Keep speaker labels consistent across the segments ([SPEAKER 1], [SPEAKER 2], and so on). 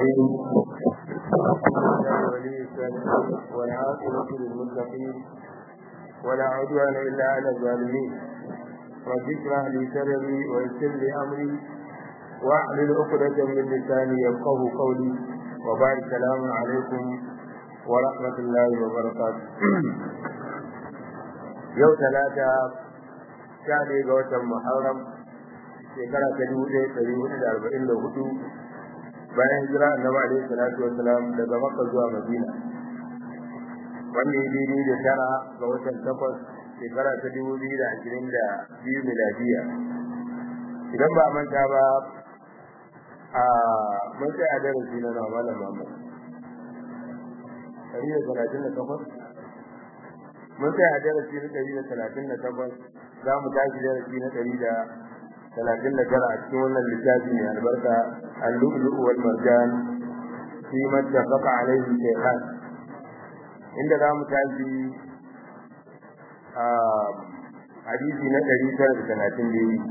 [SPEAKER 1] الرحيم ولي والعاقبة للمتقين ولا عدوان إلا على الظالمين رب اشرح لي صدري ويسر لي أمري واحلل عقدة من لساني يفقه قولي وبعد السلام عليكم ورحمة الله وبركاته يوم ثلاثة شهر قوة محرم shekara ta dubu ɗaya ɗari hudu da arba'in da hudu bayan hijira annabi alaihi salatu wassalam daga makka zuwa madina wanda ya daidai da tara ga watan takwas shekara ta dubu biyu da ashirin da biyu miladiya idan ba manta ba a mun sai a darasi na nawa malam Muhammad ɗari da talatin da takwas mun sai a darasi na ɗari da talatin da takwas za mu tashi darasi na ɗari da talatin da tara a cikin wannan littafi mai albarka al-lu'lu'u wal marjan fi mattafaqa alayhi shaykhan inda za mu tashi a hadisi na ɗari tara da talatin da yi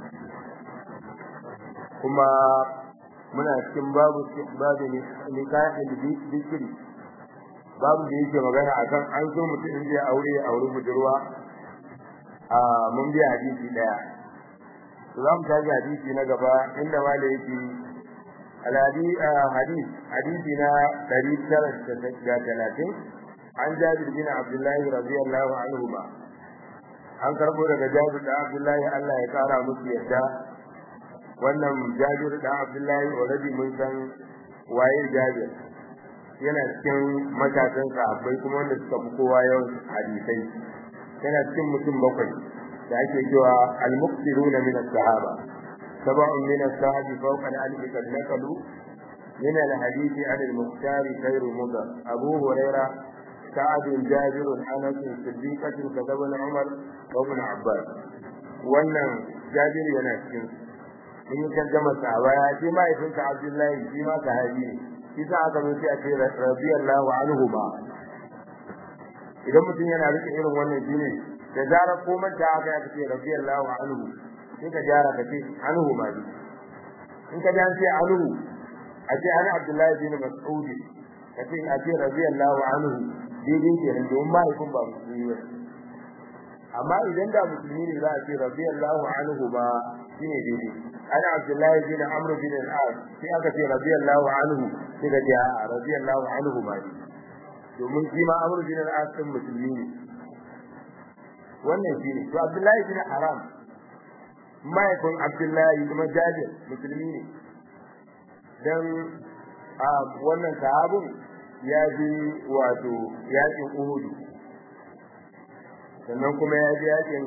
[SPEAKER 1] kuma muna cikin babu babu nikahin bikiri babu da yake magana akan an so mutum in zai aure ya aure budurwa a mun biya hadisi daya za mu tafi hadisi na gaba inda ma da yake alhadi hadis hadisi na 930 an jabir bin abdullahi radiyallahu anhu ba an karbo daga jabir da abdullahi Allah ya kara musu yadda wannan jabir da abdullahi already mun san waye jabir yana cikin matasan sahabbai kuma wanda suka fi kowa yawan hadisai yana cikin mutum bakwai da ake cewa al-muqtiruna min as-sahaba sab'un min as-sahabi fawqa al-alf kad naqalu min al-hadith an al-muqtar khayr mudar abu huraira sa'ad jabir anas siddiqah kadab umar wa ibn abbas wannan jabir yana cikin mun yi tarjama sahaba ya ce mahaifinsa abdullahi shi ma sahabi ne shi sa aka zo sai a ce radiyallahu anhu ba idan mutum yana rike irin wannan shine da zarar ko manta aka ya ce radiyallahu anhu sai ka jara ka ce anhu ma ne in ka dan ce anhu a ce ana abdullahi bin mas'ud ka ce a ce radiyallahu anhu daidai kenan domin mahaifin ba musulmi ba amma idan da musulmi ne za a ce radiyallahu anhu ba shine daidai ana abdullahi bin amr bin al-as sai aka ce radiyallahu anhu sai ka ce a radiyallahu anhu ma ne domin shi ma amr bin al-as din musulmi ne wannan shi ne to abdullahi bin haram mahaifin abdullahi kuma jabir musulmi ne dan a wannan sahabin ya ji wato yakin uhudu sannan kuma ya ji yakin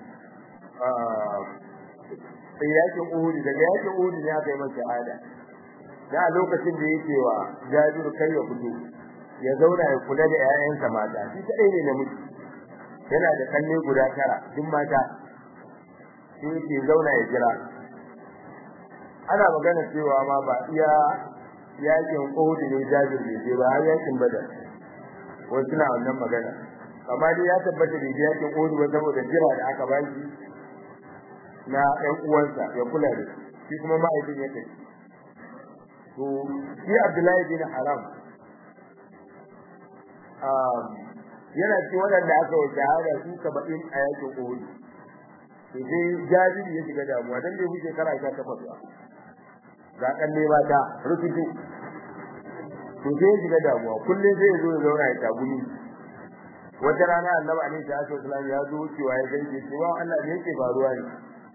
[SPEAKER 1] yakin uhudu daga yakin uhudu ne aka yi masa shahada da a lokacin da yake wa jabiru kai ya fito ya zauna ya kula da 'ya'yansa mata shi kadai ne namiji yana da kanne guda tara duk mata sai yake zauna ya jira ana magana cewa ma ba iya yakin Uhud ne Jabir ne sai ba har yakin Badar wasu na wannan magana amma dai ya tabbata da yakin Uhud ba saboda jira da aka baki na ɗan uwansa ya kula da shi kuma ma'aikin ya tafi to shi Abdullahi bin Haram yana ci waɗanda aka yi shahada su saba'in a yakin Uhud to sai Jabir ya shiga damuwa dan bai wuce shekara 18 ba ga kan ne ba ta rututu to sai ya shiga damuwa kullum sai ya zo ya zauna ya tagumi wata rana Annabi alaihi salatu wasallam ya zo cewa ya ganke cewa Allah ne yake faruwa ne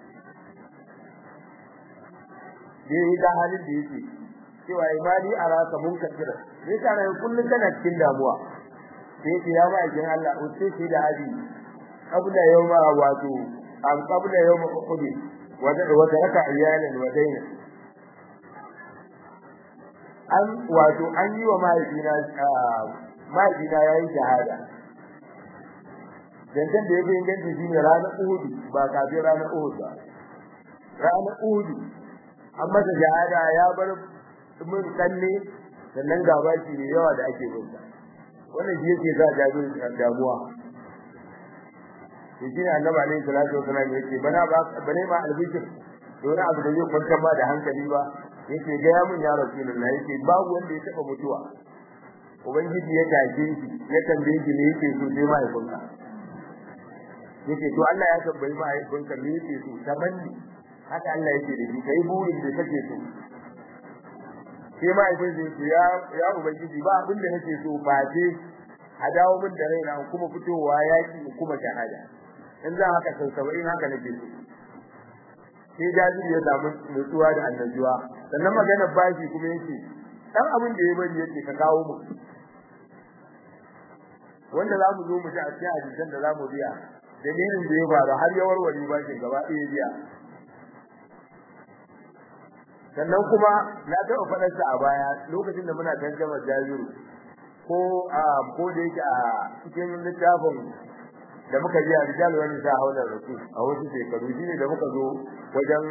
[SPEAKER 1] dai da halin da yake cewa imani araka mun kafira ne kana kullum kana cikin damuwa sai ce ya ma'aikin Allah uce shi da abi qabla yawma wato an qabla yawma uhud wa wa taraka iyalan wa daina an wato an yi wa mahaifina mahaifina yayin shahada dangan da yake inganci shine ranar uhud ba kafin ranar uhud ba ranar uhud an masa shahada ya bar mun kanne sannan gaba shi ne yawa da ake bin wannan shi yake sa jabiru damuwa shi ne annabi alaihi salatu wasallam yake bana ba bane ma albishir don abu da zai kwantar ma da hankali ba yake ga mun ya rasulullah yake babu wanda ya taba mutuwa ubangiji ya tashe shi ya tambaye shi me yake so sai mahaifinka yake to Allah ya tambayi mahaifinka me yake so tamanni haka Allah yake da shi kai burin da kake so sai mahaifin zai ce ya ya ubangiji ba abin da nake so face a dawo min da raina kuma fitowa yaki kuma shahada in za haka sau saba'in haka nake so sai jajiri ya samu nutsuwa da annajuwa sannan maganar bashi kuma yake dan abin da ya bari yake ka kawo mu wanda za mu zo mu ji a cikin hadisan da za mu biya dalilin da ya faru har ya warware bashin gaba ɗaya biya sannan kuma na taɓa faɗarsa a baya lokacin da muna tarjama jaziru ko a ko da yake a cikin littafin da muka ji a rijal wani sa haular rasul a wasu shekaru shine da muka zo wajen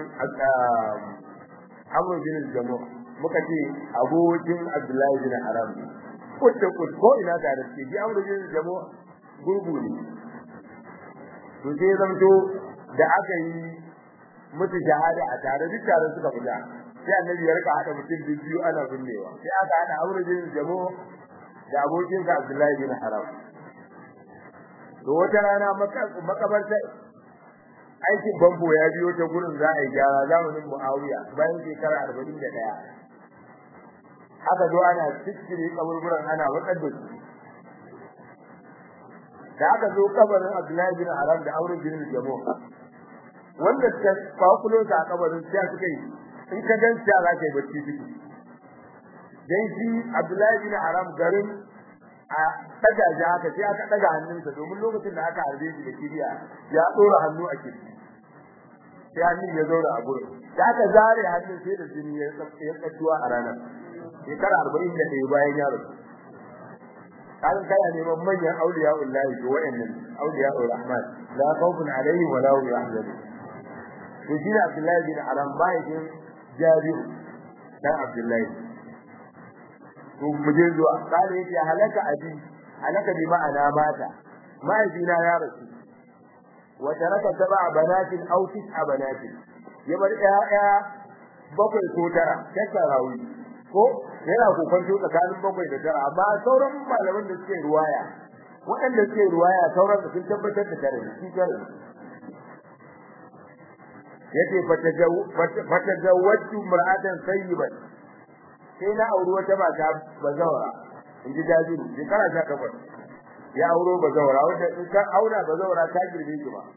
[SPEAKER 1] amr bin jamu muka ce abokin abdullahi bin haram kutta kut ko ina da da ke ji amr bin jamu gurgu ne to sai zamto da aka yi mutu shahada a tare duk tare suka fita sai annabi ya rika hada mutum biyu ana binnewa sai aka hada amr bin jamu da abokin sa abdullahi bin haram to wata rana makabarta aikin bambo ya biyo ta gurin za a yi gyara zamanin Muawiya bayan shekara arba'in da ɗaya. aka zo ana cikkire kaburburan ana watsar da su da aka zo kabarin Abdullahi bin Haram da Aure bin Jamo wanda ta kwakulo ta a kabarin sai suka yi in ka gan sai za ka yi bacci ciki dan shi Abdullahi bin Haram garin a daga ji haka sai aka daga hannunsa domin lokacin da aka harbe shi da kiriya ya dora hannu a kirji sai hannun ya zaura a gurin da aka zare hannun sai da jini ya tsattuwa a ranar shekara arba'in da ɗaya bayan ya rasu kan kana neman manyan auliya ullahi to wayannan auliya rahman la khawfun alaihim wa la hum yahzanun to shi Abdullahi bin Aram bayin Jabir dan Abdullahi to muje zuwa kare yake halaka abi halaka bi ma'ana mata mahaifina ya rasu wa taraka sab'a banatin aw tis'a banatin ya bar ƴaƴa bakwai ko tara tattarawi ko yana kokonto tsakanin bakwai da tara amma sauran malaman da suke ruwaya waɗanda suke ruwaya sauran da sun tabbatar da tare shi tare yace fatajawwatu mar'atan sayyiban sai na auri wata mata bazawara in ji jajiru shekara sha takwas ya auro bazawara wanda in ka aura bazawara ta girme ki ba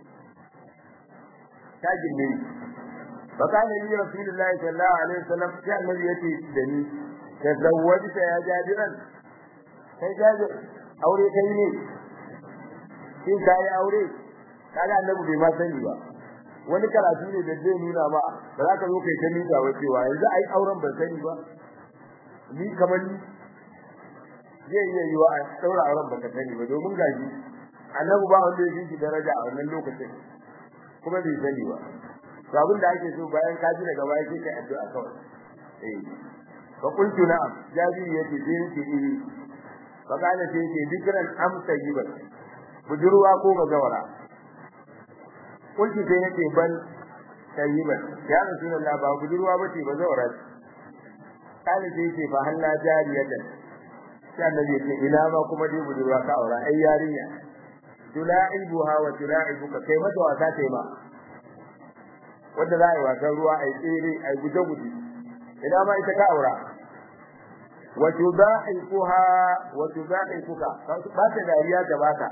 [SPEAKER 1] ta girme ki fa kana yi rasulullahi sallallahu alaihi wasallam sai annabi yace da ni tazawwajta ya jabiran kai jabir aure kai ne kin kai aure kaga annabi bai ma sani ba wani karatu ne da zai nuna ba ba za ka zo kai ta nuna wa cewa yanzu ai auren ban sani ba ni kamar ni zai iya yiwa a daura auren baka sani ba domin gaji annabi ba wanda ya shi daraja a wannan lokacin kuma bai sani ba to abin da ake so bayan ka ji daga baya sai kai addu'a kawai eh fa qultu na'am jabi yace sai yake eh fa kana sai yake dikran am tayyiban budurwa ko gazawara kulki sai yake ban tayyiban ya rasulullah ba budurwa bace ba zawara kana sai yake fa halla jariyatan sai annabi yake ina ma kuma dai budurwa ka aura ai yarinya tulaibuha wa tulaibuka kai mata wasa kai ma wanda za a yi wasan ruwa ai tsere ai guje guje ina ma ita ka aura wa tudaifuha wa tudaifuka ba ta dariya ta baka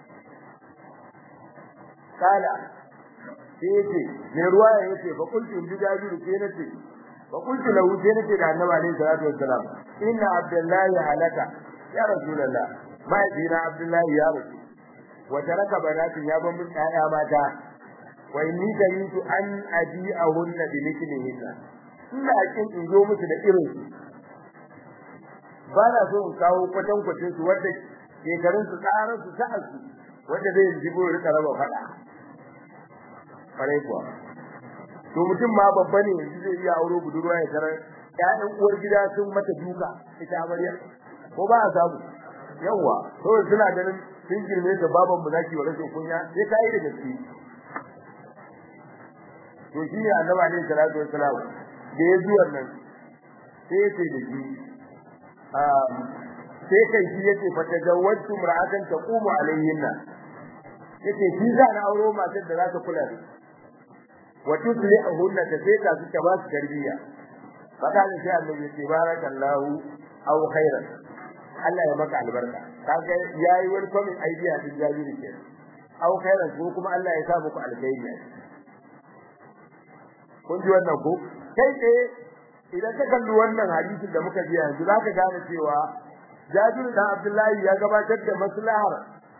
[SPEAKER 1] kala sai yace mai ruwa ya yace fa kuntu in jabiru sai nace fa kuntu lahu sai nace da annabi alaihi salatu wassalam inna abdullahi halaka ya rasulullah mai dina abdullahi ya rasu wa taraka banatin ya ban mun ƴaƴa mata wa inni karitu an abi'ahunna bi mithlihinna ina kin in zo musu da irin su ba na so in kawo kwatan kwatin su wanda shekarun su tsaran su sa'ar su wanda zai jibo rika raba fada kare kuwa to mutum ma babba ne yanzu zai iya auro budurwa ya tarar ƴaƴan uwar gida sun mata duka ita amarya ko ba a samu yawa to suna ganin sun girme ta baban mu zaki wa rashin kunya sai kai da gaske to shi ne annabi alaihi salatu wassalam da ya zuwa nan sai ya ce da shi sai kai shi yace fa tajawwatu mar'atan taqumu alayhinna yace shi za na auro matar da za ta kula da wa tuslihuhunna ta sai ta su ta ba su tarbiyya fada ne sai Allah ya ce barakallahu aw khairan Allah ya maka albarka kaga yayi wani kwamin idea din jabiri ke aw khairan ko kuma Allah ya sa muku alkhairi kun ji wannan ko kai tsaye idan ka kalli wannan hadisin da muka ji yanzu zaka gane cewa Jabir dan Abdullahi ya gabatar da maslahar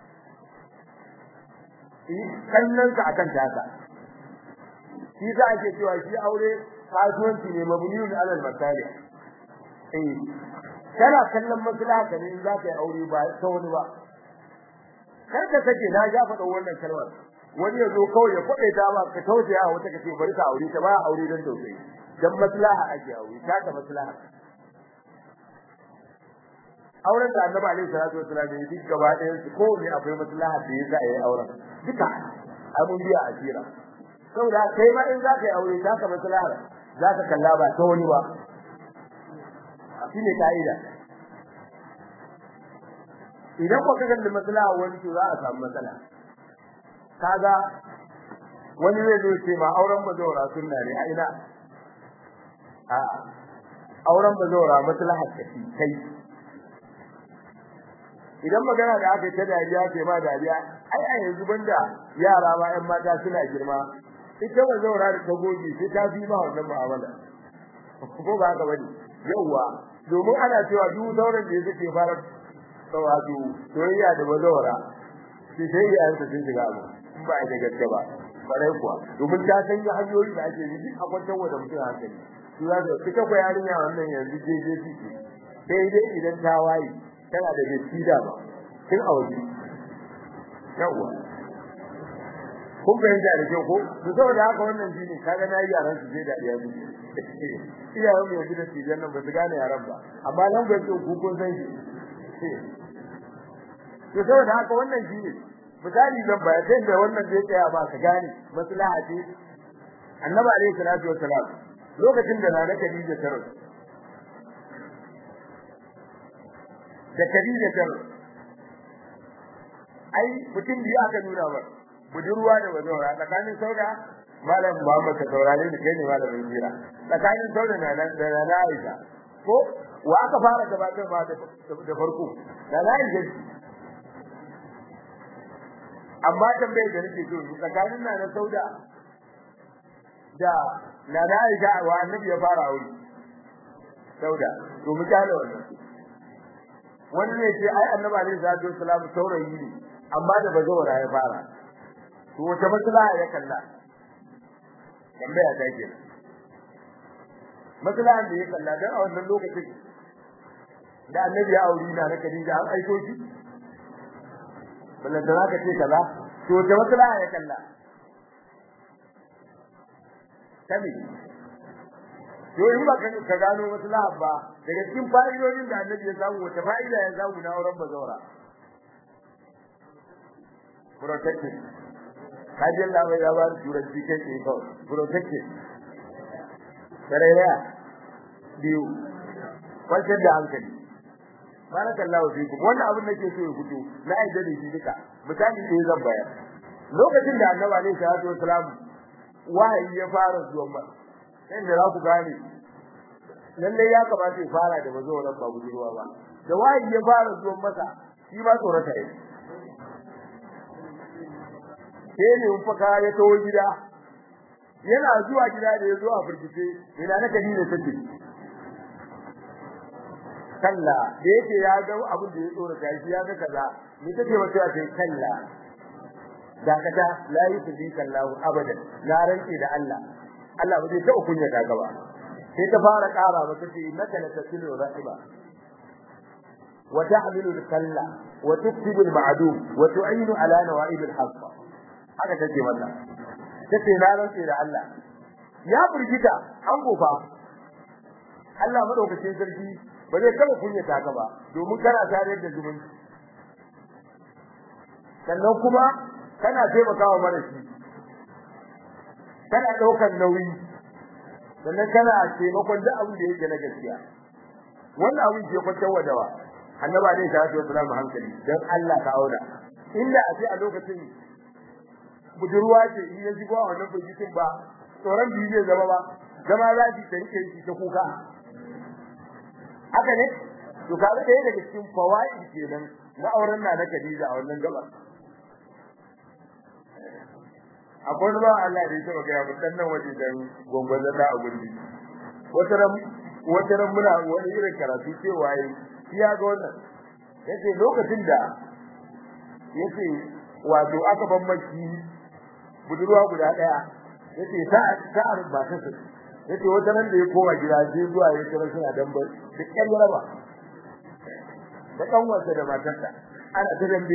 [SPEAKER 1] kallon ka akan taka shi za ake cewa shi aure kasuwanci ne mabniyun alal masalih eh kana kallon maslaha ka ne in za ka yi aure ba ta wani ba kar ka sake na ja faɗa wannan kalmar wani ya zo kawai ya kwaɗe ta ba ka tausaya wata ka ce bari ka aure ta ba aure don tausayi dan maslaha ake aure ta ta maslaha auren da annabi alaihi salatu wasallam ya duk gaba ɗayan su ko ne akwai maslaha da yasa yayi auren duka abun biya asira saboda kai ma in za ka yi aure za ka maslaha za ka kalla ba ta wani ba shine kaida idan ko ka kalli maslaha wani to za a samu matsala kaga wani zai zo ce ma auren bazawara sunna ne a ina a auren bazawara maslaha ce kai idan magana da aka ta dariya ce ma dariya ai a yanzu banda yara ma ƴan mata suna girma ita bazawara da ta goge sai ta fi ma wannan mu'amala ko ba haka bane yauwa domin ana cewa duk sauran da yake fara wato soyayya da bazawara sai sai ya yanka sun shiga abu in ba da gaske ba farai kuwa domin ta san ga hanyoyi da ake yi a kwantar wa da mutum hankali su za su fita ko yarinya wannan yanzu jeje ciki sai dai idan ta waye tana da gaski da ba tun a waje yawwa kun fahimta da kyau ko to saboda haka wannan shine kaga na yi yaran su je da iyali iyayen mu yanzu da tijan nan ba su gane yaran ba amma nan ga su ku kun san shi to saboda haka wannan shine misali zan ba sai da wannan da ya tsaya ba ka gane maslaha ce annabi alaihi salatu wassalam lokacin da nana Khadija ta rasu da Khadija ta rasu ai mutum biyu aka nuna ba budurwa da bazawara tsakanin sauda malam Muhammad ka saurare ni kai ne malamin jira tsakanin sauda na nan da na Aisha ko wa aka fara gabatar ma da farko da na Aisha amma tambayar da nake so tsakanin na na sauda da na na Aisha wa annabi ya fara aure sauda to mu kala wannan wani ne ce ai annabi alaihi salatu wasallam saurayi ne amma da bazawara ya fara to wata maslaha ya kalla tambaya ta ke maslahan da ya kalla dan a wannan lokacin da annabi ya auri na na Khadija an aiko shi ballan da zaka ce kaza to wata maslaha ya kalla kami to in ba ka gano maslaha ba daga cikin fa'idodin da annabi ya samu wata fa'ida ya samu na auren bazawara protected kaji Allah bai ya ba turanci kai ke kawai protected sarayya biyu kwantar da hankali barakallahu fikum wannan abin da ke so ya fito na aida da shi duka misali da zan bayar lokacin da annabi alaihi salatu wasalam wahayi ya fara zuwa ma sai da za ku gane lalle ya kamata ya fara da mazo wannan ba budurwa ba da wahayi ya fara zuwa masa shi ba tsorata yake sai ne faka ya tawo gida yana zuwa gida da ya zo a firgice ina na kadina take kalla da yake ya ga abin da ya tsora ta shi ya ga kaza ni take wata ta ce kalla dakata la yusbi kallahu abadan na rantsi da Allah Allah ba zai ta kunya ta gaba sai ta fara ƙara ba ta ce innaka la tasilu rahiba wa tahmilu al-kalla wa tuktibu al-ma'dum wa tu'inu ala nawa'ib al-haqq haka take mata tace na rantsi da Allah ya burgita an gofa Allah madaukakin sarki ba zai taba kunyata ka ba domin kana tare da zumunci sannan kuma kana taimakawa marashi kana daukar nauyi sannan kana taimakon duk abin da yake na gaskiya wannan abin ke kwatar wadawa annaba ne ta ce wasu hankali dan Allah ka auna inda a ce a lokacin budurwa ce in ya shigo a wannan bugitin ba tsoron biyu zai zama ba zama za ki ta rike shi ta kuka haka ne to kaga ɗaya daga cikin fawaid kenan na auren na na Khadija a wannan gaba akwai ba Allah da yake ga mu dan nan waje dan gongon da a gundi wata ran wata ran muna wani irin karatu cewa yi ya ga wannan yace lokacin da yace wato aka ban maki budurwa guda daya yace ta ta ba ta su yace wata ran da ya koma gida sai zuwa ya kira suna dan ba da kyan raba da kan wasa da matarsa ana ta dambe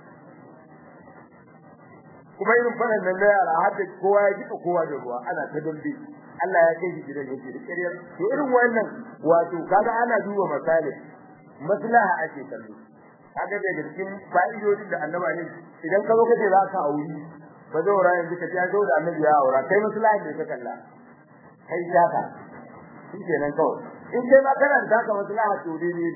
[SPEAKER 1] kuma irin fadan nan da yara har da kowa ya jika kowa da ruwa ana ta dambe Allah ya kai shi gidan yake da ƙaryar to irin wannan wato kaga ana duba misali maslaha ake kallo kaga daga cikin fa'idodin da annaba ne idan ka zo kace za ka auri ba zai wura yanzu ka ta zo da annabi ya aura kai maslaha ne ka kalla kai shaka shi kenan kawai in kai ma kana da ka maslaha to dai ne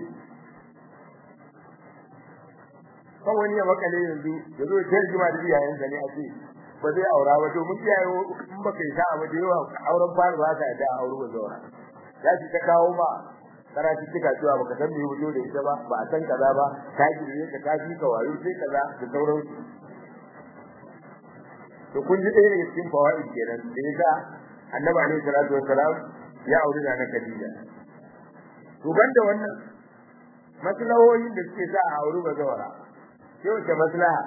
[SPEAKER 1] kawai ya makale yanzu ya zo ya jima da iyayensa ne a ce ba zai aura ba to mun iyaye in baka yi sa'a ba da yawa auren fara ba ka da aure ba zaura ya ci ta kawo ma karatu kika cewa baka san me wujo da ita ba ba a san kaza ba ta gire ka ta fi ka wayo sai kaza da sauran to kun ji ɗaya daga cikin fawaid kenan da yasa annabi alaihi salatu wassalam ya aure da Khadija to banda wannan maslahohin da suke sa a aure ba zaura sai wace maslaha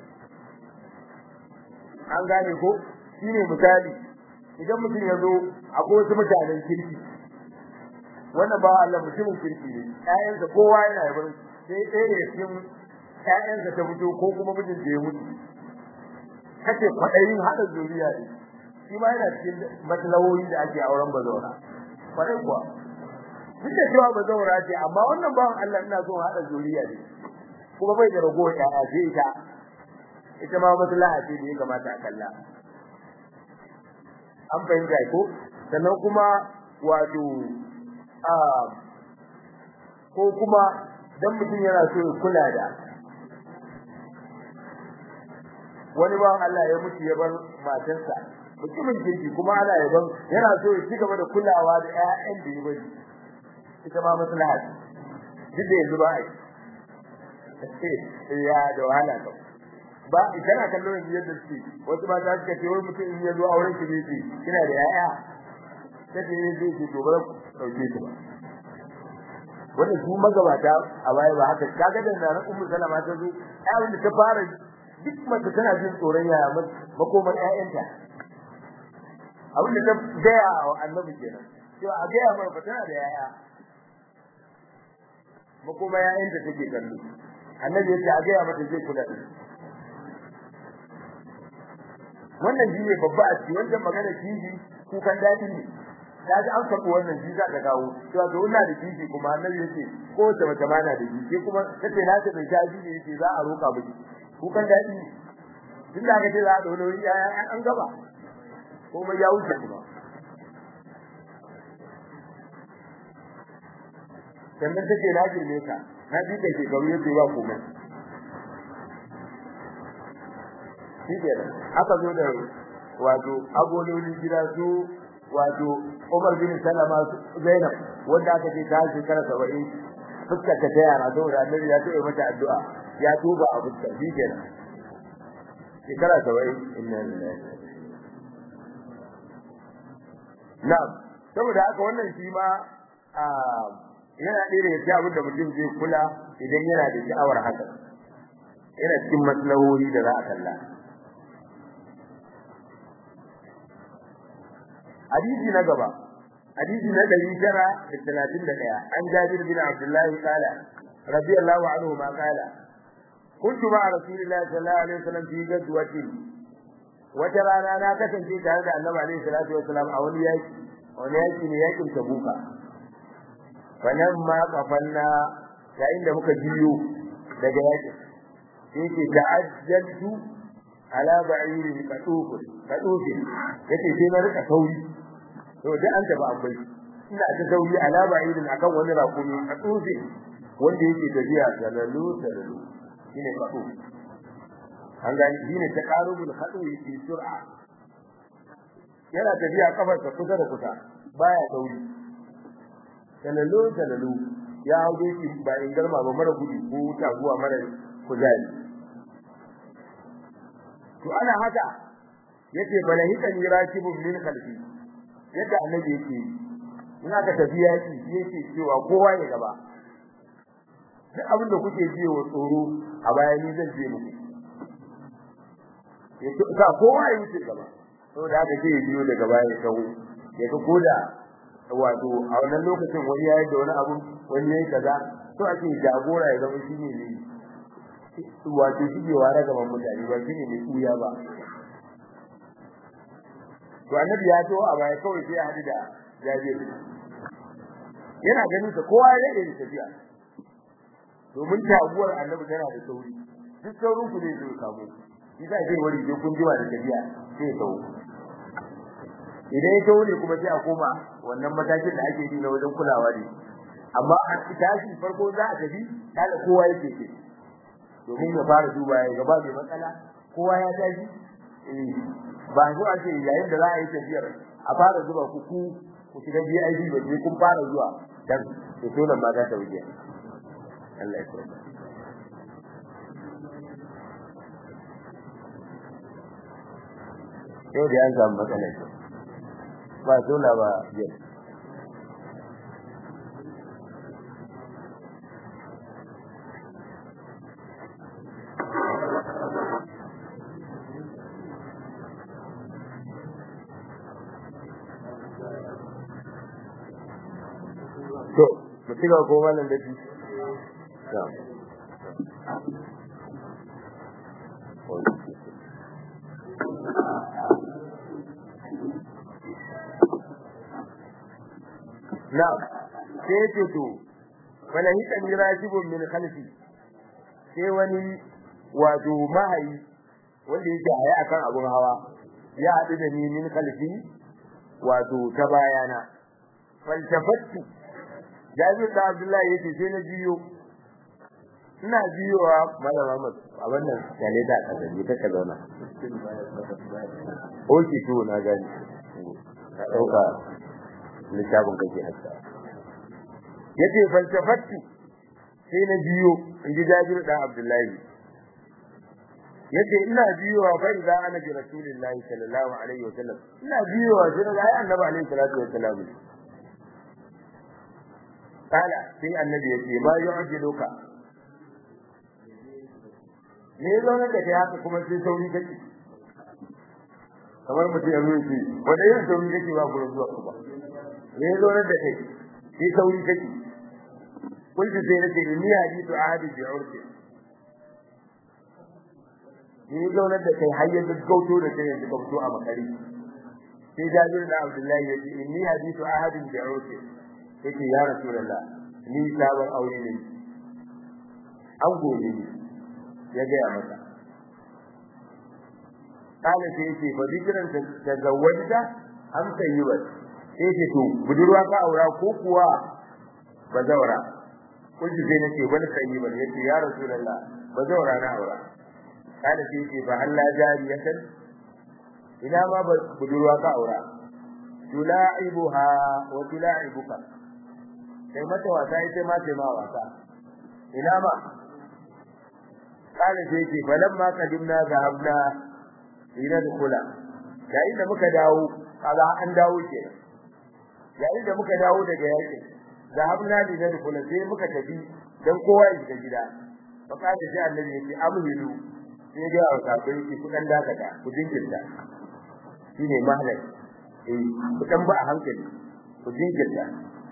[SPEAKER 1] an gane ko shine misali idan mutum ya zo akwai wasu mutanen kirki wannan ba Allah mutumin kirki ne ƴaƴansa kowa yana yabar sai ɗaya ne cikin ƴaƴansa ta fito ko kuma mijin da ya mutu kace kwaɗayin haɗa zuriya ne shi ma yana cikin matsalawoyi da ake auren bazaura kwaɗai kuwa duk da cewa bazaura ce amma wannan bawan Allah ina so haɗa zuriya ne kuma bai da ragowar ƴaƴa sai ita ita ma maslaha ce da ya kamata a kalla an fahimta ko sannan kuma wato a ko kuma dan mutum yana so ya kula da wani ba Allah ya mutu ya bar matarsa mutumin kirki kuma ana yaban yana so ya ci gaba da kulawa da ƴaƴan da ya bari ita ma maslaha duk da yanzu ba ai ya da wahala ka ba kana kallon yanzu yadda suke wasu ba ta suka ce wai mutum in ya zo auren ki ne ce kina da ƴaƴa sai ne zai ce to ba dauke ki ba wannan su magabata a baya ba haka kaga da nan ummu salama ta zo ƴaƴan da ta fara duk mace tana jin tsoron yaya makomar ƴaƴanta abin da ta gaya wa annabi kenan cewa a gaya mai fa tana da yaya makoma ƴaƴanta take kallo annabi yace a gaya mata zai kula da wannan shi ne babba a cikin wannan magana kishi kukan daɗi ne ta ji an faɗi wannan shi za ta kawo cewa to ina da kishi kuma annabi yace ko ta mace ma na da kishi kuma kace na ta bai shaji ne yace za a roka miki kukan daɗi ne tun da aka ce za a ɗauna wani yaya an gaba kuma ya wuce kuma sannan take na girme ka na ji ka shekaru yace ba komai shi ke aka zo da wato agololin gida su wato Umar bin Salama Zainab wanda aka ce ta shekara 70 fuskar ta ta yara saboda Annabi ya ce mata addu'a ya tuba a fuskar shi ke shekara 70 inna lillahi na'am saboda haka wannan shi ma yana ɗaya daga cikin abin da mutum zai kula idan yana da sha'awar haka yana cikin maslahohi da za a kalla hadisi na gaba hadisi na ɗari tara da talatin da ɗaya an jabir bin abdullahi kala radiyallahu anhu ma kala kuntu ma rasulillahi sallallahu alaihi wasallam fi gazwatin wata rana na kasance tare da annabi alaihi salatu wasallam a wani yaki wani yaki ne yakin tabuka falan ma kafanna yayin da muka jiyo daga yakin yake ta'ajjaltu ala ba'irin qatufun qatufin yace sai na rika sauri to da an tafi akwai ina ta sauri alama irin akan wani rakumi a tsofe wanda yake tafiya salalu salalu shine kafu an gani shine ta qarubul khadu fi sur'a yana tafiya kafarsa kusa da kusa baya sauri salalu salalu ya hauje shi ba in garma ba mara gudu ko taguwa mara kuzari to ana haka yace balahika ni rakibun min khalfi yadda annabi yake ina ka tafi yaki yake cewa kowa ya gaba duk abin da kuke ji wa tsoro a baya ni zan je muku yace ka kowa ya wuce gaba saboda haka sai ya biyo daga baya ya kawo ya ga koda wato a wannan lokacin wani yayi da wani abu wani yayi kaza to ake jagora ya zama shine ne wato shige ware gaban mutane ba shine mai kuya ba to annabi ya to a baya kawai sai ya hadu da jabir yana ganin sa kowa ya yi tafiya domin taguwar annabi tana da sauri duk saurin ku ne zai kamo shi sai sai wani je kun jiwa da tafiya sai ya tawo idan ya tawo ne kuma sai a koma wannan matakin da ake yi na wajen kulawa ne amma a tashi farko za a tafi kada kowa yake ce domin ya fara duba ya gaba mai matsala kowa ya tashi eh ba zo a ce yayin da za a yi tafiyar a fara zuba ku ku ku shiga BIP ba sai kun fara zuwa dan to dole ma za ta wuce Allah ya tsare yau da an samu matsala ba dole ba yau to mu ci gaba ko wannan da shi na sai ce to wala hita mirajibun min khalfi sai wani wato mahayi wanda yake haya akan abun hawa ya haɗu da ni min khalfi wato ta bayana faltafattu Jabir da Abdullahi yace sai na jiyo ina jiyowa malama Ahmad a wannan yale da ka zaje ta zauna oki to na gani ka dauka littafin kake hatta yace faltafattu sai na jiyo inji Jabir da Abdullahi yace ina jiyowa fa idza ana bi rasulillahi sallallahu alaihi wasallam ina jiyowa sai ga annabi alaihi salatu wasallam kala sai annabi yace ma yu'jiluka me zo ne da haka kuma sai sauri kake kamar mutum ya zo yace wanda yin sauri kake ba gurin zuwa ba me zo ne da kai sai sauri kake kullu sai nace ni hadithu ahadi bi urfi ni zo ne da kai hayya da gauto da kai yanzu ka fito a makari sai jabir da abdullahi yace inni hadithu ahadin bi urfi yake ya rasulullah ni sabon aure ne an gobe ni ya ga masa kana sai yake fa dikran ta zawwada am sayyibat sai yake to budurwa ka aura ko kuwa bazawara kullu sai nace wani sayyibat yace ya rasulullah bazawara na aura kana sai yake fa Allah jariyatan ina ma budurwa ka aura tula'ibuha wa tula'ibuka sai mata wasa ita ma sai ma wasa ina ma kana sai ce balan ma kadimna zahabna ila dukula yayin da muka dawo kaga an dawo ke yayin da muka dawo daga yaki zahabna ila dukula sai muka tafi dan kowa ya shiga gida fa kaje sai annabi ya ce amhilu sai ga wasa bai ki kudan dakata ku jinkirta shine mahalai eh ku dan ba a hankali ku jinkirta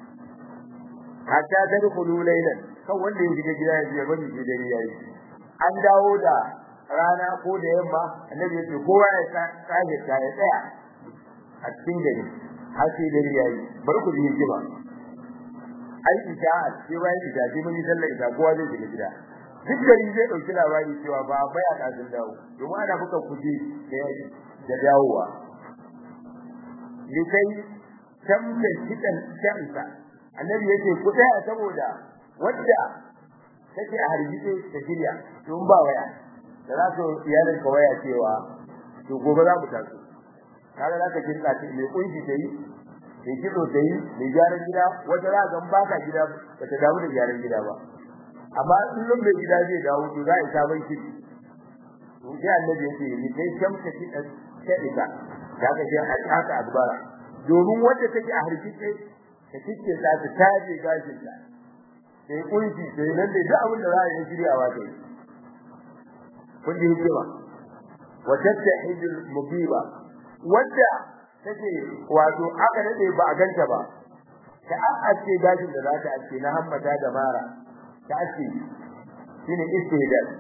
[SPEAKER 1] hatta tadkhulu laylan kan wanda ya shiga gida ya je bani shi dare yayi an dawo da rana ko da yamma annabi ya ce kowa ya tsage ta ya tsaya a cikin gari har sai dare yayi bari ku ji hikima ai ita sai bayan ita sai mun yi sallar ita kowa zai shiga gida duk gari zai dauki labari cewa ba bai a kafin dawo domin ana buka kuje da dawowa likai tamta kidan shamsa annabi yace ku tsaya saboda wadda take a hargitse ta shirya tun ba waya da za su iyalin ka waya cewa to gobe za mu taso kaga za ka kirka ce mai kunshi ta yi mai kido ta yi mai gyaran gida wata za ga baka gida ba ta damu da gyaran gida ba amma kullum mai gida zai dawo to za a yi sabon kiri to sai annabi yake ni kai shamsa ki da shadika da ka je haka akbara domin wanda take a harkice ta kike ta ta taje gashin ta sai kunshi sai nan da duk abin da za a yi shiryawa ta yi kun ji hikima wa tattahidul mubiba wanda take wato aka dade ba a ganta ba ta ake gashin da za ta ake na hammata da mara ta ake shine istidal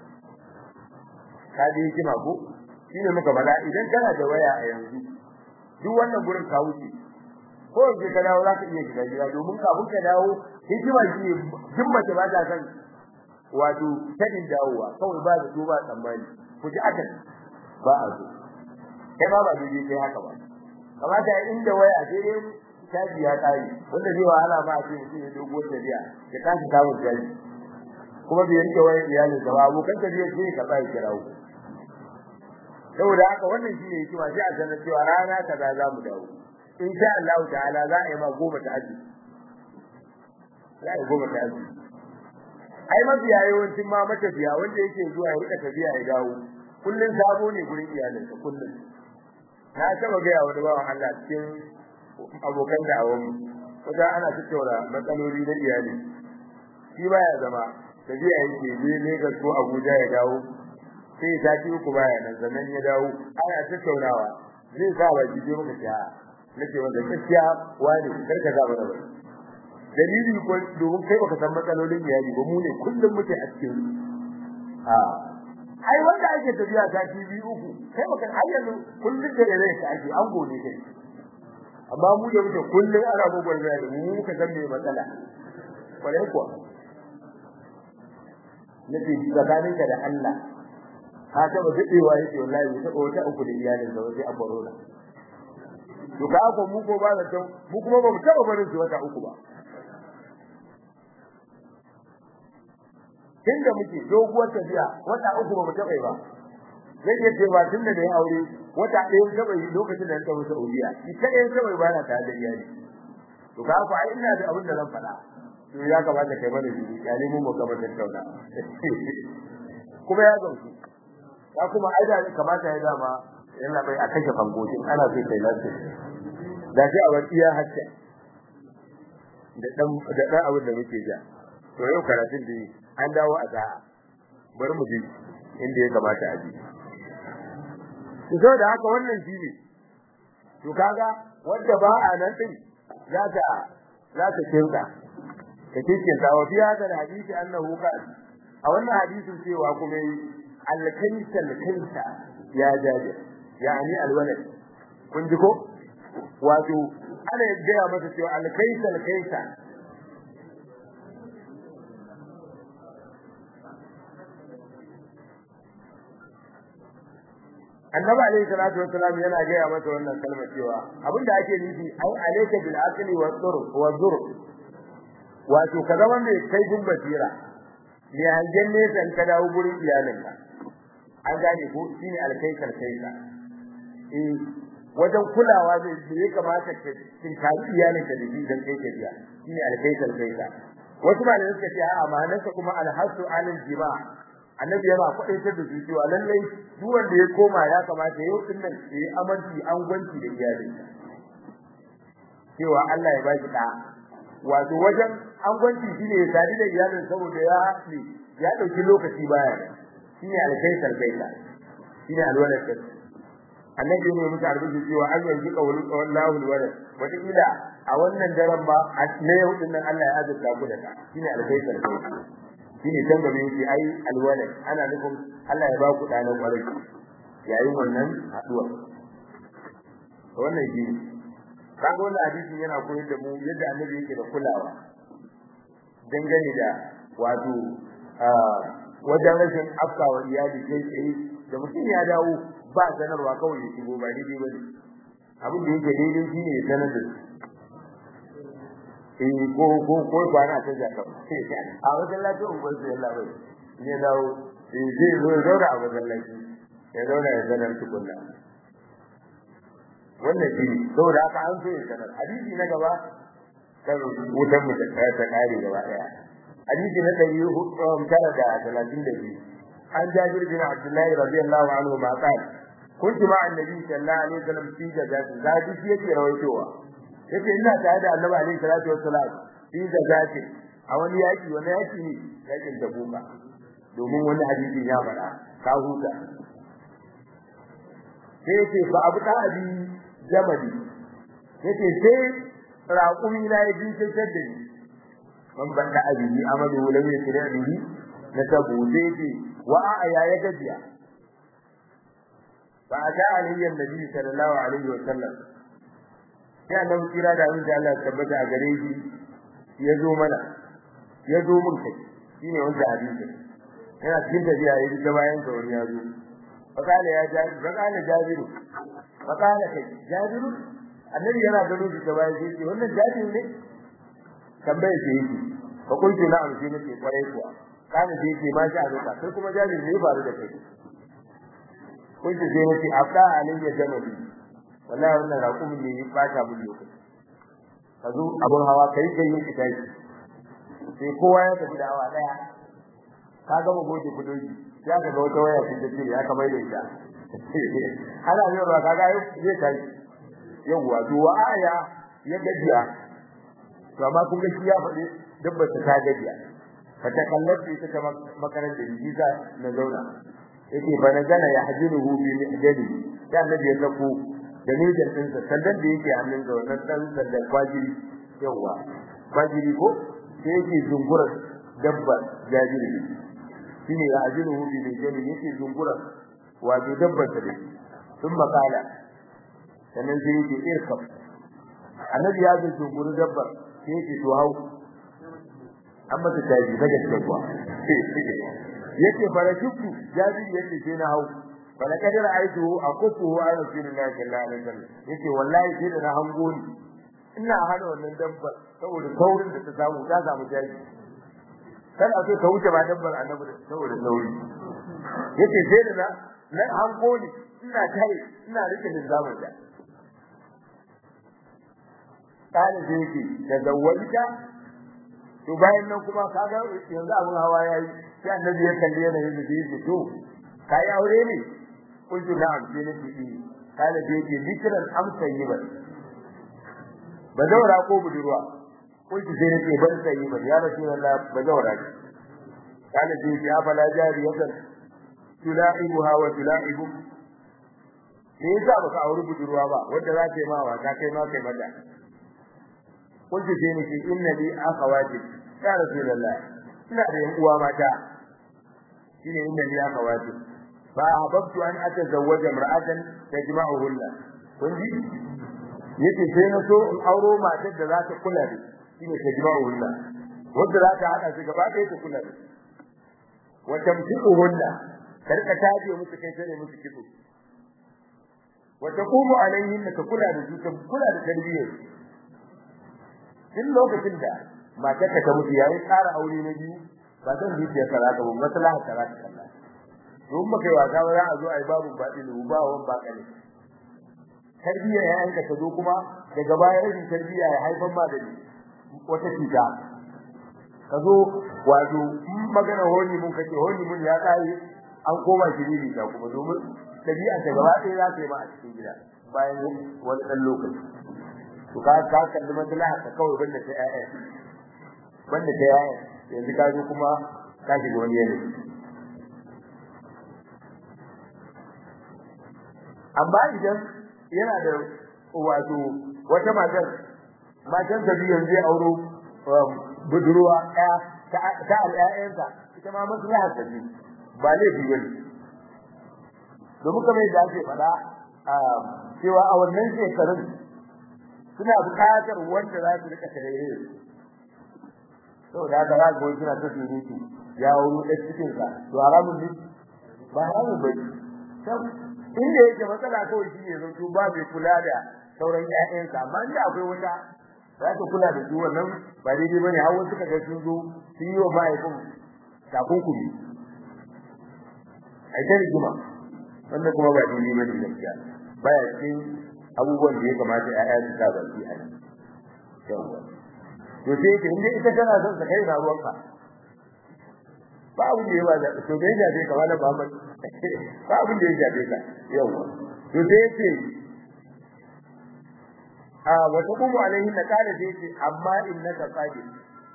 [SPEAKER 1] kaji hikima ko shine muka bala idan kana da waya a yanzu duk wannan gurin ka wuce ko yanzu ka dawo zaka iya shiga gida domin kafin ka dawo hikima shine duk mace ba ta san wato tadin dawowa kawai ba da duba tsammani ku ji akan ba a zo kai ba ba daidai kai haka ba kamata inda waya sai dai caji ya kare wanda zai wahala ma a ce mutum ya dogo tafiya ya kashi samun caji kuma bai yanke wayar iyalin sa ba abokan tafiya sai ka tsaya kirawo saboda haka wannan shine hikima sai a sanar cewa rana kaza za mu dawo in sha Allah ta'ala za a yi ma goma ta aji za a yi goma ta aji ai mafiya yawancin ma matafiya wanda yake zuwa ya rika tafiya ya dawo kullun sabo ne gurin iyalinsa kullun na taba ga wani bawan Allah cikin abokan da'awar mu kaga ana tattauna matsaloli na iyali shi baya zama tafiya yake je Lagos ko Abuja ya dawo sai ya tafi uku baya nan sannan ya dawo ana tattaunawa zai sa ba ji muka ta nake wanda gaskiya wani karka ga mana dalili ko domin kai baka san matsalolin iyali ba mu ne kullum muke a cikin a ai wanda ake tafiya ta TV uku kai baka har yanzu kullum da rai ka ake an gode kai amma mu da muke kullum ana gogor da mu muka san me matsala kwarai kuwa nake tsakaninka da Allah ka taba dadewa yake wallahi mu taba wata uku da iyalin da waje an baro to ka ko mu ko ba da mu kuma ba mu taba barin su wata uku ba tunda muke doguwar tafiya wata uku ba mu taba ba zai iya cewa tun da ya aure wata ɗaya taba yi lokacin da ta wuce Saudiya shi kadai taba ba na tare da iyali to ka ko ai ina da abin da zan faɗa to ya kamata kai mana shi ya nemo mu gaba da tauna kuma ya gamsu ya kuma ai da kamata ya dama yana bai a kashe fangojin ana so kai lafiya da shi a wakiya hakka da dan da dan abin da muke ja to yau karatun da an dawo a sa'a bari mu ji inda ya kamata a ji to da haka wannan shine to kaga wanda ba a nan din za ta za ta kinka ta kinka wa fi hadal hadisi annahu qala a wannan hadisin cewa kuma al-kanisa al-kanisa ya jaje yani al-walad kun ji ko wato ana gaya masa cewa al-kaisa al-kaisa annabi alayhi salatu wassalam yana gaya masa wannan kalmar cewa abinda ake nufi ai alayka bil aqli wa dhur wa dhur wato ka zama mai kai gun basira ne hangen ne san ka dawo gurin iyalinka an gane ko shine alkaisar kaisa eh wajen kulawa da ya kamata ka tinkari iyalinka da shi dan kai kariya shine alkaisar kaisa wasu malamai suka ce a'a ma'anarsa kuma alhasu alal jima' annabi yana faɗaitar da su cewa lallai duk wanda ya koma ya kamata yau din nan ya yi amanci an gwanci da iyalinsa cewa Allah ya baki da wato wajen an gwanci shine ya sadi da iyalin saboda ya haɗe ya ɗauki lokaci baya shine alkaisar kaisa shine alwalad kai annabi ne muka arzuki cewa an yanzu qawlu wallahu alwalad wata ila a wannan daren ba na yau din nan Allah ya azurta ku da ka shine alkaisar kaisa shine dan gabe yake ai alwalad ana nufin Allah ya ba ku da nan kwarai yayin wannan haduwa wannan shi kaga wannan hadisin yana koyar da mu yadda annabi yake da kulawa dangane da wato wajen rashin afkawa iyali kai tsaye da mutum ya dawo ba sanarwa kawai ya shigo ba daidai bane abin da yake daidai shine ya sanar da eh ko ko ko kwana ta jaka a masallacin unguwar sai Allah bai ne dawo eh zai zo ya zauna a masallaci ya zauna ya sanar tukunna wannan shi saboda haka an so ya sanar hadisi na gaba kan wutan mu ta kare gaba daya hadisi na dari tara da talatin da biyu an jabir bin abdullahi radiyallahu anhu ma qala kuntu ma annabi sallallahu alaihi wasallam fi jazati zadi shi yake rawaitowa yace ina tare da annabi alaihi salatu wassalam fi jazati a wani yaki wani yaki ne yakin tabuka domin wani hadisi ya faɗa ka huta sai yace fa abu da abi jamadi yace sai raƙumi na ya jinkirtar da ni man banda abi amadu lam yasri bihi na tabu sai yace wa a ya ya gajiya fa ata alayhi annabi sallallahu alaihi wa sallam ya nan kira da Allah Allah tabbata a gare shi ya zo mana ya zo mun kai shine wanda hadisi yana cikin tafiya ya ji bayan sa wani ya zo fakala ya jabi fakala jabiru fakala kai jabiru annabi yana gano shi bayan shi wannan jabiru ne tambaye shi yake fa kuntu na'am shi nake kwarai kuwa kana da yake ma shi a zuka sai kuma jabiru ne faru da kai kuntu sai nake afda alayya jama'i wallahi wannan raƙumin ne ya bata mun lokaci ka zo abun hawa kai kai yin kitai sai kowa ya tafi da awa daya ka gama goje kudoji ya ka ga wata waya cikin tafi ya kamar da ita ana ne ba ka ga zai kai yawa to wa aya ya gajiya to amma kun ga shi ya faɗi dabbar ta gajiya ka ta kallace ita ta makarantar jiza na zauna yake fa nazala yahjiruhu bi mihdali da annabi ya sako da nijar ɗinsa sandan da yake hannun da wannan ɗan sandan kwajiri yawa kwajiri ko sai yake zungurar dabbar jajiri shine ya ajiru bi nijar yake zungurar wato dabbar ta dai sun makala sannan sai yake irkab annabi ya zo zunguru dabbar sai yake to hau an masa taji daga cikin kuwa yake farashukku jajiri yake sai na hau bala kadar aitu akufu wa rasulullahi sallallahu alaihi wasallam yace wallahi sai da na hango ni ina hana wannan dabbar saboda saurin da ta samu ta samu jaji kan a ce ka wuce ba dabbar annabi saboda sauri yace sai da na na hango ni ina kai ina rike da zamu da kana sai yake da zawalika to bayan nan kuma kaga yanzu abun hawa yayi sai annabi ya kalle yanayin da yake to kai aure ne kuntu na'am sai nake yi kana da yake zikran am sayyiban bazawara ko budurwa kuntu sai nake ban sayyiban ya rasulullah bazawara ce kana da yake afala jariyatan tulaibuha wa tulaibu me yasa baka auri budurwa ba wanda za ta yi ma wata kai ma kai mata kuntu sai nake inna li akhawati ya rasulullah ina da yan uwa mata shine inna li akhawati فأحببت أن أتزوج امرأة تجمعهن kunji yace sai na so in auro matar da za ta kula da shine tajma'uhunna wanda za ta hada su gaba ɗaya ta kula da wa tamtiquhunna karka taje musu kai tare musu kitso wa taqumu alayhinna ta kula da su ta kula da tarbiyyar din lokacin da matar ka ta mutu yayin tsara aure na biyu ba zan zuciya karaka ba maslaha karaka kallon don baka yi wasa ba za a zo a yi babu baɗin ba wan ba kane tarbiyya ya yanka ta zo kuma daga baya rashin tarbiyya ya haifar ma da wata cuta ka zo wato magana honi mun kake honi mun ya kai an koma shiriri ta kuma domin tabi'a ta gaba ɗaya za ta yi ma a cikin gida bayan wani ɗan lokaci to ka ka kalli maslaha ka kawai banda ta ƴaƴa banda ta ƴaƴa yanzu ka zo kuma ka shiga wani yanayi amma idan yana da wato wata matar matan da biyan zai auro budurwa ɗaya ta al'ayansa ita ma maslahar ta ce ba laifi ba ne domin kamar yadda ake faɗa cewa a wannan shekarun suna buƙatar wanda za su rika tarayya saboda haka za ga suna ta surutu ya auro ɗan cikinsa to haramun ne ba haramun ba ne inda yake matsala kawai shi ne zanto ba mai kula da sauran ƴaƴansa amma inda akwai wata za ka kula da su wannan ba daidai bane har wasu kaga sun zo sun yi wa mahaifin takunkumi a ita rigima wannan kuma ba daidai bane gaskiya baya cikin abubuwan da ya kamata ƴaƴa su sa baki a nan yawwa to sai yake inda ita tana son ta kai na ruwanka ba abin da ya ba da to bai jabe ka wala Muhammad ba abin da ya jabe ka yawwa to sai yake a wa taqumu alaihi na kana sai yake amma innaka qadir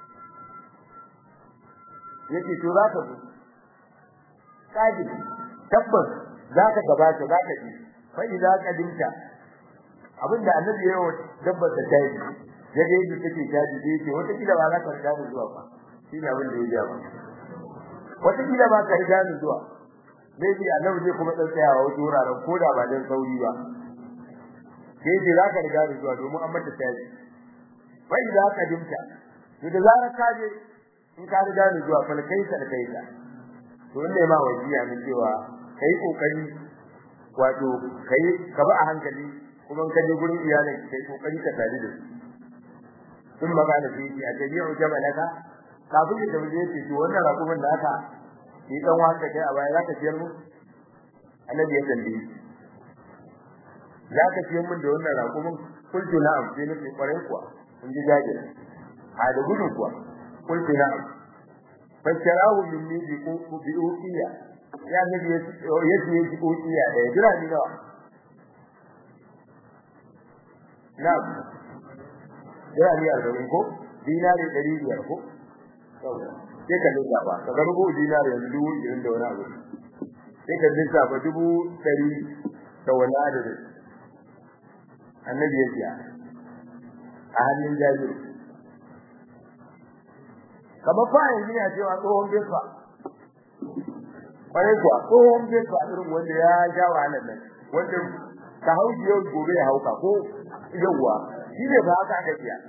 [SPEAKER 1] yake to za ka zo qadir tabbas za ka gabata za ka ji fa idza qadimta abinda annabi ya yi dabbar ta tayi ya ga yadda take taji sai yake wata kila ba za ka riga ni zuwa ba shine abin da ya ji ba wata kila ba ka riga ni zuwa zai bi annabi zai kuma tsayawa wajen wuraren koda ba dan sauri ba sai ce za ka riga ni zuwa domin an mata taji fa idza qadimta to da zarar ka je in ka riga ni zuwa fa kai ka kai ka to ne ma wajiya ne cewa kai kokari wato kai ka ba a hankali kuma ka je gurin iyalin kai kokari ka tare da su sun magana sai ce a tabi'u jamalaka kafin da tabi ce to wannan rakumin da aka yi dan waka kai a baya zaka ciyar mu annabi ya tambaye zaka ciyar mun da wannan rakumin kullu na'am sai nake kwarai kuwa kun ji jajir a da gudun kuwa kullu na'am fasharahu minni bi bi uqiya ya nabi ya ce ya ji uqiya da jira ni nawa na'am jira ni arba'in ko dinari ɗari biyar ko sai ka lissafa ka ga rubu dinari yanzu dubu ishirin da wani abu sai ka lissafa dubu ɗari da wani adadin annabi ya ce a hannun jajiru kamar fa yanzu ne a cewa tsohon besfa kwarai kuwa tsohon besfa irin wanda ya sha wahalar nan wanda ka hauki yau gobe ya hauka ko yawwa shi ne ba haka aka siya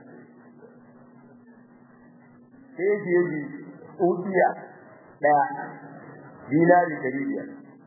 [SPEAKER 1] sai yake yi ukiya daya dinari dari biyar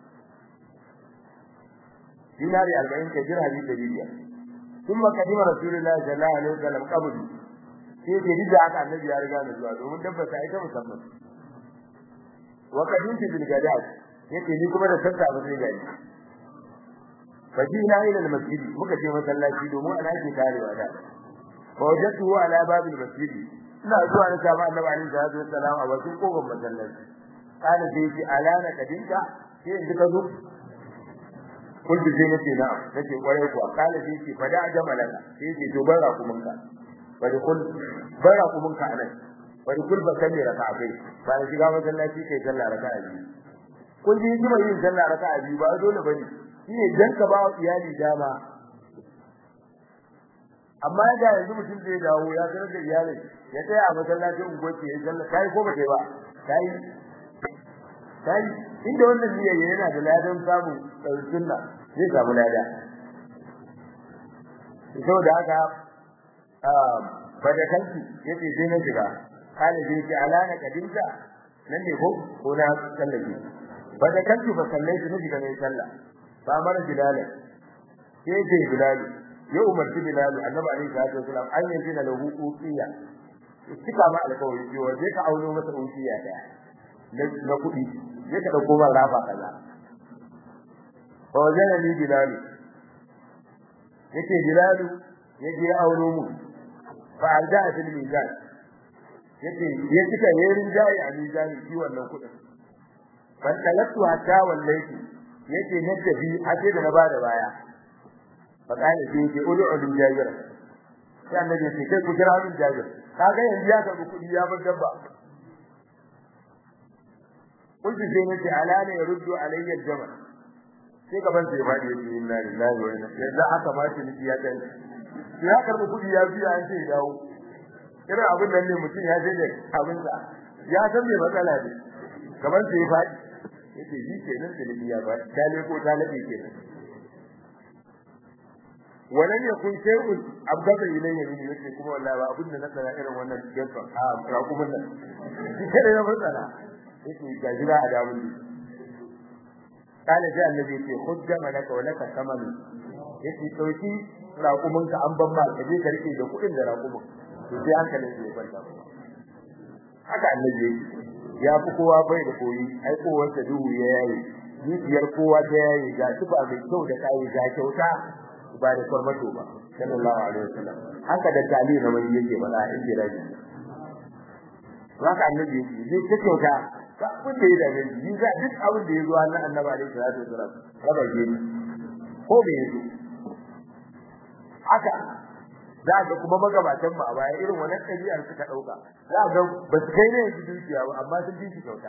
[SPEAKER 1] dinari arba'in ka dirhami dari biyar ثم قدم رسول الله صلى الله عليه وسلم قبل sai ke rida aka annabi ya riga da zuwa domin tabbata ita musamman wa kadinti bil gadad yake ni kuma da santa ba zai gani fajina ila al masjid muka je masallaci domin ana ke tarewa da fa wajatu ala babil masjid ina zuwa na samu annabi alaihi salatu wassalam a bakin kofar masallaci kana sai ji alana kadinka sai in ka zo kullu sai nace na'am nace kwarai kuwa kana sai ce fada jamalaka sai ce to bara kumunka bari kul bara kumunka anan bari kul ba kalli raka'a ba da shiga masallaci kai sallah raka'a biyu kun ji hikimar yin sallah raka'a biyu ba dole bane shine dan ka ba iyali dama amma da yanzu mutum zai dawo ya sanar da iyalin ya tsaya a masallacin ungoci ya sallah kai ko ba kai ba kai kai inda wannan niyya yana da ladan samu sunna zai samu lada saboda haka bada kanki yace sai na shiga kana je ki alana kadinka nan ne ko ko na sallaje bada kanki fa sallai ki shiga ne sallah ba mara bilal sai ce bilal ya umarci bilal annabi alaihi salatu wasallam an yi na lahu uqiya kika ma alƙawari cewa zai ka auno masa uqiya daya na kuɗi zai ka dauko man rafa kaza fa wajana ni bilal yake bilal yaje auno mu fa arja fil mizan yace ya cika yerin jayi a mizani shi wannan kudin ban talatu hatta wallahi yace na tafi ace da na bada baya fa kana sai yace ud'u lil jabir sai annabi sai kai ku jira min jabir kaga yanzu ya karbi kudi ya bar dabba kullu sai nace ala ne yurdu alayya al-jamal sai gaban sai fadi yace inna lillahi wa inna ilaihi yanzu aka ma shi ya kai ya karbi kudi ya biya an ce dawo irin abin nan ne mutum ya je da abin sa ya san me matsala ne kamar sai ya fadi yace shi kenan da nabi ya fadi dale ko talabi kenan wannan ya kun shay'un abdaka ilayya min yace kuma wallahi ba abin da na tsara irin wannan gefa a rakumin nan shi kada ya matsala yace ga jira a dawo ne kana sai annabi yace khudda malaka wa laka samanu yace dauki raƙuminka an ban ma ka je ka rike da kuɗin da raƙumin to sai hankalin ya kwanta haka annabi ya fi kowa bai da koyi ai kowansa duhu ya yayi zuciyar kowa ta yayi ga su ba mai kyau da kai ga kyauta ba da farmato ba sallallahu alaihi wasallam haka da tali na mai yake bada inda rabi haka annabi yake zai ta kyauta ka abin da ya dame shi za duk abin da ya zo Allah annabi alaihi salatu wasallam raba ke ko me yazo haka za ga kuma magabatan ba baya irin wannan ɗabi'ar suka ɗauka za ga ba su kai ne yanzu dukiya ba amma sun fi kyauta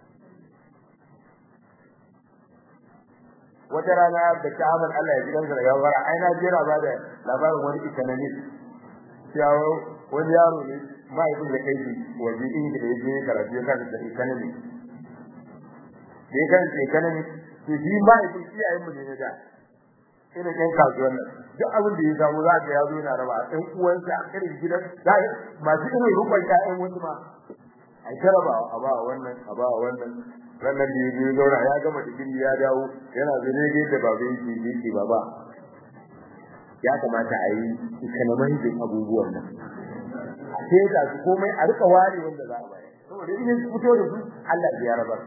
[SPEAKER 1] wata rana da ta amal Allah ya gidan da yawara ai na jira ba da labarin wani economist cewa wani yaro ne mahaifin da kai shi waje din da ya je karatu ya kan da economy da ya kan da economy to shi mahaifin iyayen mu ne na da irin ɗan kasuwan nan duk abin da ya samu za ka ya zo yana raba ɗan uwansa a irin gidan za masu irin rukun ƴaƴan wasu ma a ta raba a ba wannan a ba wannan ranar da ya zauna ya gama digiri ya dawo yana zane ga yadda baba yake yake baba ya kamata a yi economizing abubuwan nan a teta su komai a rika ware wanda za a bayar saboda in ya fito da su Allah ya rabar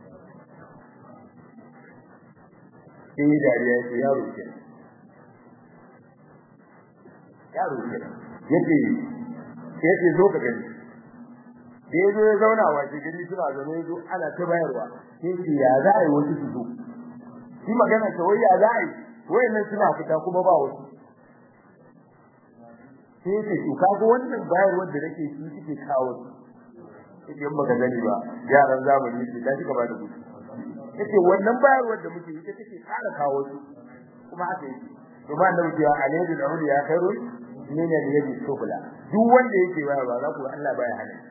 [SPEAKER 1] sai dariya ya ce yaro ke yaro ke yace yace zo ka gani da yazo ya zauna wa shi gani suna zaune yazo ana ta bayarwa sai ce ya za a yi wasu su zo shi magana ta wai ya za a yi wayannan suna fita kuma ba wasu sai ce to kaga wannan bayarwar da nake shi suke kawo su in baka gani ba yaran zamani su ta shiga ba da gudu yace wannan bayarwar da muke ita take kara kawo su kuma haka yake to ba da muke alayhi da ya khairun min al-yadi sufla duk wanda yake bayarwa za ku ga Allah baya hana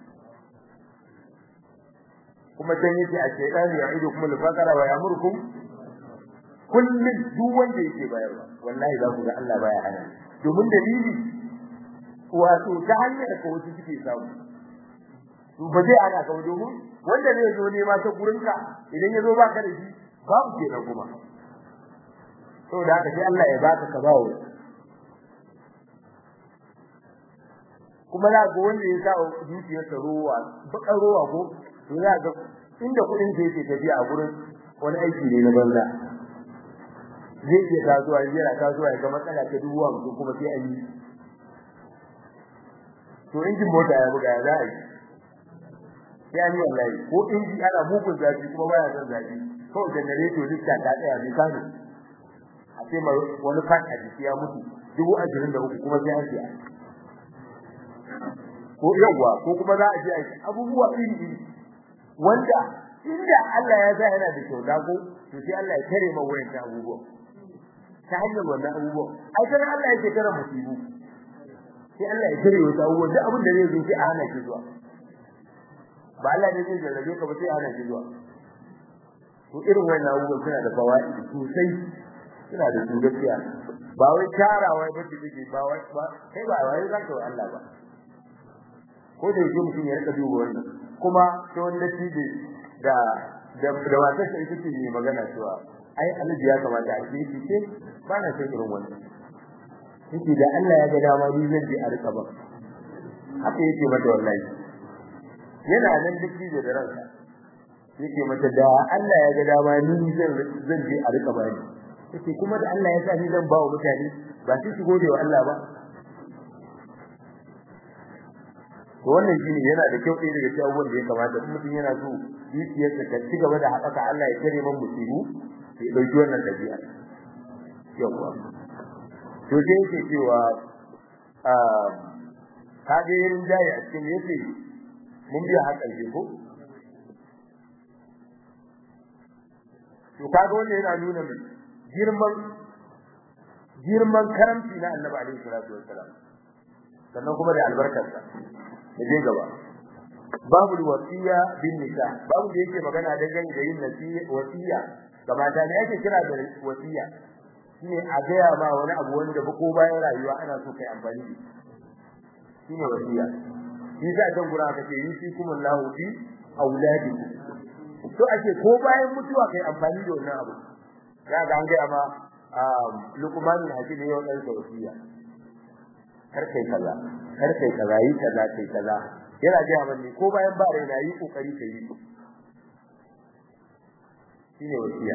[SPEAKER 1] kuma dan yake a shaytan ya ido kuma al-faqara wa yamurkum kullun duk wanda yake bayarwa wallahi za ku ga Allah baya hana domin dalili wato ta hanyar ko wasu suke samu to ba zai ana ka domin wanda zai zo nema ta gurinka idan ya zo baka da shi babu kenan kuma saboda haka sai Allah ya baka ka bawo kuma za ga wanda ya sa dukiyar sa ruwa bakar ruwa ko to za ga inda kudin sa yake tafiya a gurin wani aiki ne na banza zai iya kasuwa yana kasuwa ya ga matsala ta dubuwa mutum kuma sai an yi to injin mota ya buga ya za a yi ya ni wallahi ko inji ana mugun zafi kuma baya son zafi kawai generator lista ta tsaya bai kano a ce mai wani fan a jiki ya mutu dubu ashirin da uku kuma sai an siya ko yawwa ko kuma za a je a abubuwa iri iri wanda inda Allah ya sa yana da kyauta ko to sai Allah ya kare ma wayan abubuwa ta hanyar wannan abubuwa ai kana Allah yake kare musibu sai Allah ya kare wasu abubuwa duk abin da zai zo sai a hana shi zuwa ba Allah ne zai jarrabe ka ba sai ana shi zuwa to irin wannan abubuwan suna da fawaidi sosai suna da su gaskiya ba wai tarawa ba ce take ba wai ba kai ba wai zan ka Allah ba ko da yake mutum ya rika duba wannan kuma to wanda tije da da da wata sai take ne magana cewa ai Allah ya kamata a ce ce ba na san irin wannan yake da Allah ya ga dama ni zan je a rika ba haka yake mata wallahi yana nan duk da ransa yake mata da Allah ya ga dama ni zan zan je a rika bani yake kuma da Allah ya sa ni zan bawo mutane ba sai su gode wa Allah ba to wannan shine yana da kyau ɗaya daga cikin abubuwan da ya kamata kuma mutum yana so zuciyarsa ta ci gaba da haɓaka Allah ya kare man musibu ya ɗauki wannan ɗabi'a yawa to sai yake cewa ka ga yin jaye a cikin yace mun biya har ƙarshe ko to kaga wannan yana nuna mai girman girman karamci na Annabi alaihi salatu wassalam sannan kuma da albarkarsa da je gaba babu wasiya bin nika babu da yake magana dangane da yin nasiya wasiya ga mata ne yake kira da wasiya shine a gaya ma wani abu wanda ba ko bayan rayuwa ana so kai amfani da shine wasiya shi za a gura ka ce yi kuma lahu fi auladikum to ake ko bayan mutuwa kai amfani da wannan abu ya ga an gaya ma luqman hakim ne wannan wasiya kar kai kaza kar kai kaza yi kaza kai kaza yana ga manni ko bayan ba rai na yi kokari kai shine wasiya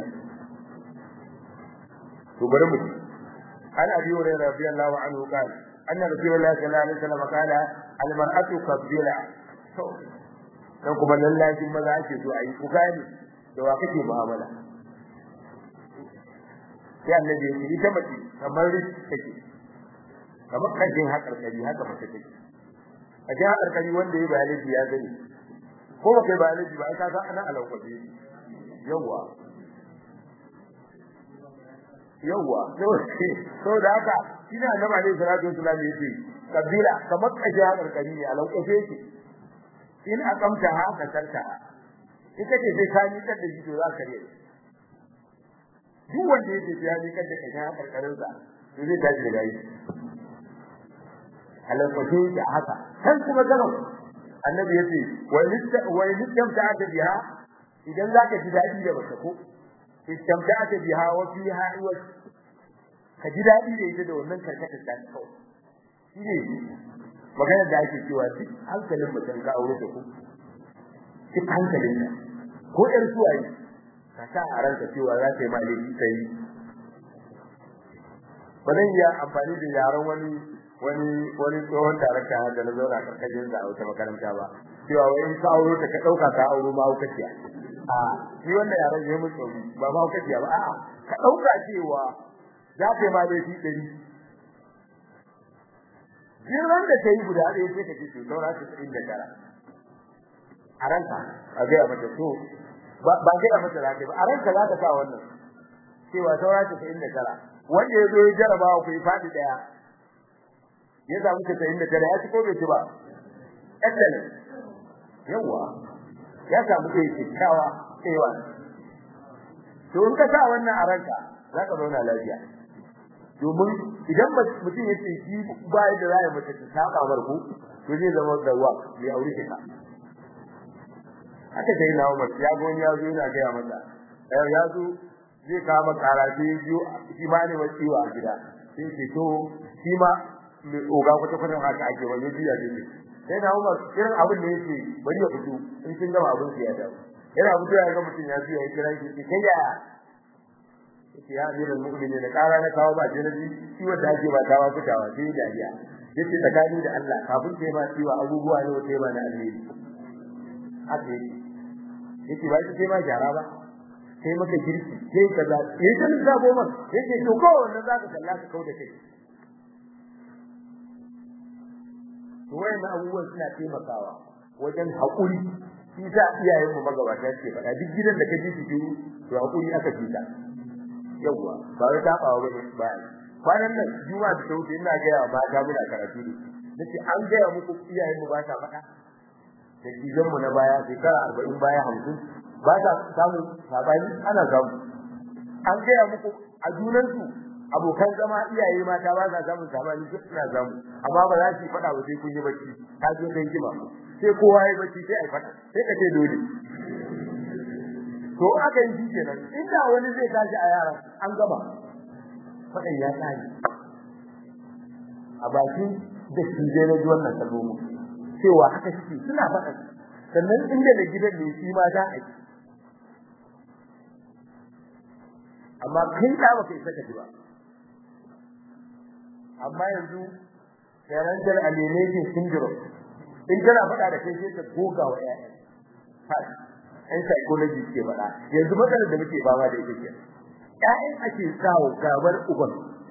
[SPEAKER 1] to bari mu an abi hurairah radiyallahu anhu qala anna rasulullahi sallallahu alaihi wasallam qala al mar'atu qabila to dan kuma lallacin maza ake so ayi ku gani da wa kake mu'amala sai annabi ya ce ita mace kamar take kamar kajin hakarkari haka mace take kajin hakarkari wanda ya biology ya gani ko ba kai biology ba ai ka ga ana alauƙabe yawa yawa so da haka ina da ba ne salatu wasallam yace kabila kamar kajin hakarkari ne alauƙabe yake in akamta ha ka tarka ita ce sai ka ni kada shi to za ka rere duk wanda yake ya ni kada ka ga karkarin sa to zai tashi daga yi halakatu da haka kan kuma gaba annabi yace wa litta wa littamta ta biha idan zaka ji dadi da baka ko istamta ta biha wa fiha iwaj ka ji dadi da ita da wannan karkatar da kawai shine magana da ake cewa duk hankalin mutum ka aure da ku duk hankalin ka ko ɗan suwaye ka sa a ranka cewa za ta yi ma laifi ta yi ba zan iya amfani da yaran wani wani wani tsohon darakta da na zauna karkashin sa a wata makaranta ba cewa wai in ka auro ta ka ɗauka ka auro ma hukaciya a shi wannan yaran ya mutu ba ma hukaciya ba a'a ka ɗauka cewa za ta yi ma laifi ɗari Jiran da ta yi guda ɗaya sai ka ce to saura ta tsayin da tara. A ranka a gaya mata to ba gaya mata za ta ba a ranka za ta sa wannan. Cewa saura ta tsayin da tara. Wanda ya zo ya jarabawa ku yi faɗi ɗaya. Ya samu ta tsayin da tara ya ci ko bai ci ba. Excellent. Yawwa. Ya samu ɗaya kyakkyawa tsayawa. To in ka sa wannan a ranka za ka zauna lafiya. domin idan mutum ya ce shi ba da zai mace ta saba marku to zai zama da wa bai aure shi ka haka sai na Umar ya go ya zo yana ga mata eh ya zo zai kama karaje biyu shi ma ne wasiwa a gida sai ce to shi ma mai oga kwata kwata haka ake wani jiya ne sai na Umar irin abin da yake bari ya fito in kin gama abin ya dawo yana fito ya ga mutum ya zo ya kira shi kai ya ya amiral mu'minin da kara na kawo ba jinabi shi wanda ake ba tawa fitawa sai dariya yace tsakani da Allah kafin sai ma ciwa abubuwa ne wata ba na alheri haka yake yace ba sai ma gyara ba sai maka girki sai kaza yace da zabo man yace to ko wannan zaka kalla ka kauda kai to wayannan abubuwan suna taimakawa wajen haƙuri shi ta iyayen mu magabata ce faɗa duk gidan da ka ji su to haƙuri aka fita yawwa ba wai tabawa bane ba kwanan nan juma da sauti ina ga ya ba ta muna karatu ne nace an ga ya muku iyayen mu ba ta faɗa da kidan mu na baya shekara 40 baya 50 ba ta samu sabani ana samu an ga ya muku a junan su abokan zama iyaye mata ba za samu sabani duk suna samu amma ba za su faɗa ba sai kun yi bacci ka je kai kima sai kowa ya bacci sai ai faɗa sai ka ce dole to aka yi kenan inda wani zai tashi a yaran an gaba fadan ya tsari a bakin da shi zai na ji wannan kalmomi cewa haka shi suna faɗa sannan inda da gidan ne shi ma za a yi amma kai da ba kai saka ji ba amma yanzu parental alienation syndrome in kana faɗa da kai sai ka goga wa ƴaƴa ɗan psychology ke faɗa yanzu matsalar da muke fama da ita ke ƴaƴan ake sawo gabar uban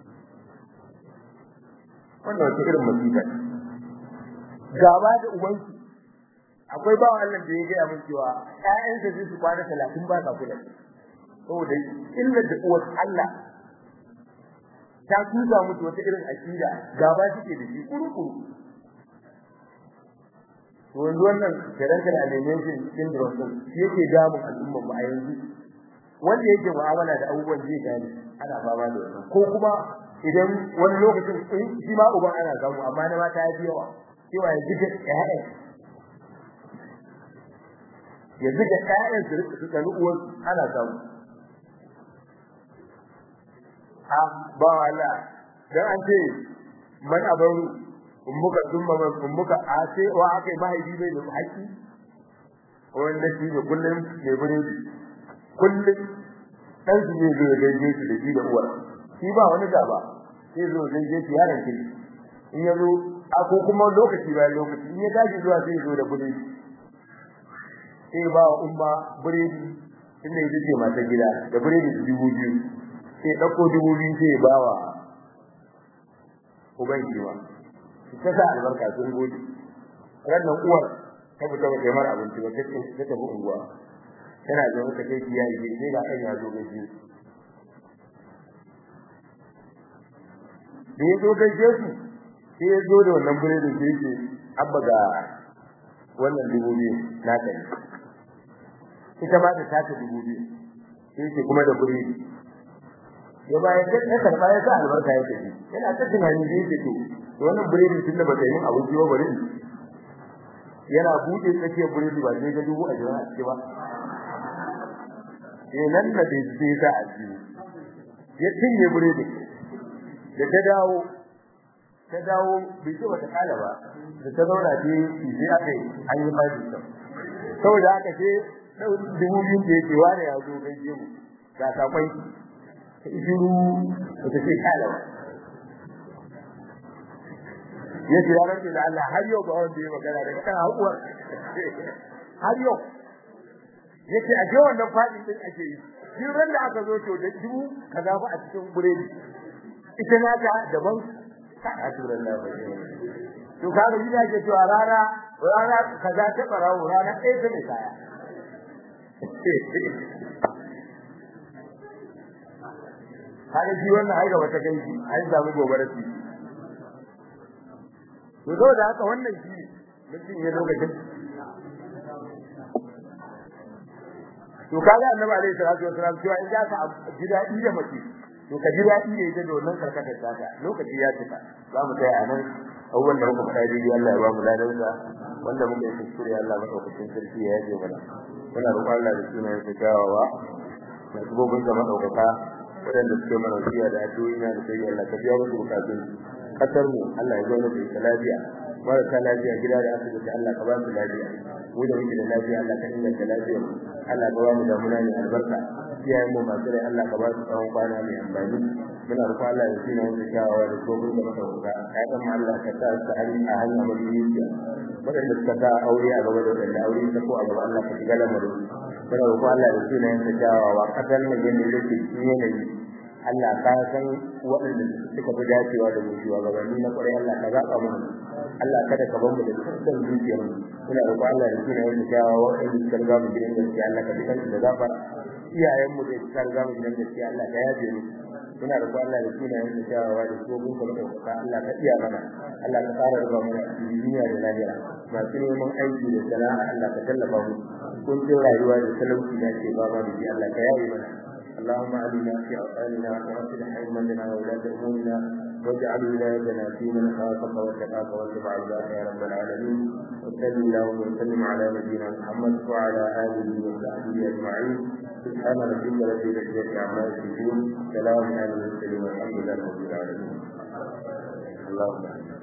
[SPEAKER 1] wannan wata irin musiba gaba da ubansu akwai bawa Allah da ya gaya min cewa ƴaƴansa sai su kwana talatin ba sa kula saboda illar da uwar Allah ta tuza musu wata irin akida gaba suke da shi kuru-kuru to yanzu wannan parental alienation syndrome din shi yake damun al'umma mu a yanzu wanda yake mu'amala da abubuwan zai gane ana fama da wannan ko kuma idan wani lokacin in shi ma uban ana samu amma na mata ya fi yawa cewa yanzu ga ƴaƴan yanzu ga ƴaƴan su rika su tsani uwan ana samu a ba Allah dan an ce man abaru ummuka thumma man ummuka ase wa akai mahaifi bai da haƙi wanda shi ne kullum ne buredi kullum dan su zai zo gaije shi da shi da uwar shi ba wani gaba sai zo gaije shi yaron kin in ya zo a ko kuma lokaci bayan lokaci in ya tashi zuwa sai zo da buredi sai ba wa umma buredi inda ya ce mata gida da buredi dubu biyu sai dauko dubu biyu sai ba wa uban kiwa ta sa albarka sun gode rannan uwar ta fita ba mara abinci ba ta tafi unguwa tana da wata kai ya yi sai ga kan ya zo gaje da ya zo gaje su sai ya zo da wannan buredin sai yake abba ga wannan dubu biyu na kai ita ba ta tata dubu biyu sai yake kuma da buredi ya baya ya karba ya sa albarka ya tafi yana ta tunani da yake to wannan buredin tunda ba ta yi abinci ba bari yana bude tsakiyar buredi ba sai ga dubu a jira a ciki ba eh nan da bai sai sa a ciki ya cinye buredi da ta dawo ta dawo bai ce bata kala ba da ta zauna ce sai aka yi an yi mai da saboda haka ce dubu biyu da yake wani ya zo gaije mu ga sakwai ta shiru ta ce kala ba ya ce ranar da Allah har yau ba wanda ya magana da kan hakuwar har yau ya ce a je wannan fadin din ake yi duk ran da aka zo to da dubu kaza fa a cikin buredi ita na ta daban ka aturan na ba to kaga gida ke cewa rana rana kaza ta barawo rana ɗaya ta mai kaya kaga shi wannan ai gaba ta kai shi ai samu gobara shi to saboda haka wannan shi mutum ya lokacin to kaga annabi alaihi salatu wasallam cewa in ka ji dadi da mace to ka ji dadi da ita da wannan karkatar taka lokaci ya cika za mu tsaya anan abubuwan da muka faɗa dai Allah ya ba mu ladansa wanda muka yi kuskure Allah madaukakin sarki ya yaje mana muna roƙon Allah da sunayen sa gawawa da gobin da madaukaka waɗanda suke mana wasiya da addu'o'i na da sai Allah ka biya musu bukatun kasar mu Allah ya zauna da ita lafiya marasa lafiya gida da asibiti Allah ka ba su lafiya mu da muke da lafiya Allah ka inganta lafiyar mu Allah ka ba mu da muna ne albarka iyayen mu masu rai Allah ka ba su tsawon kwana mai amfani muna roƙon Allah ya tsina mu kyawawa da gobin da madaukaka ayatan mu Allah ka sa su hali a hanya madiniya waɗanda suka sa aure a gaba da waɗanda aure ta ko a gaba Allah ka shiga lamarin muna roƙon Allah ya tsina mu kyawawa kasar mu yanda yake cikin yanayi Allah ka san waɗanda suka fi dacewa da mu shugabanni na ƙwarai Allah ka zaɓa mana Allah kada ka bamu da dukkan zuciyar mu muna roƙon Allah da sunan yin kyawawa waɗanda suka riga mu gidan gaskiya Allah ka bi kansu da gafara iyayen mu da suka riga mu gidan gaskiya Allah ka yaje mu muna roƙon Allah da sunan yin kyawawa da su gun kuma ɗaukaka Allah ka iya mana Allah ka fara riga mu duniya da lahira masu neman aiki da sana'a Allah ka tallafa mu kun rayuwa da talauci da ke ba ma da Allah ka yaye mana اللهم علمنا في أوطاننا وأصلح أئمتنا وولاة أمورنا واجعل ولايتنا في من خافك واتقاك واتبع رضاك يا رب العالمين وصل اللهم وسلم على نبينا محمد وعلى آله وصحبه أجمعين سبحان ربك رب العزة عما يصفون سلام على المرسلين والحمد لله رب العالمين اللهم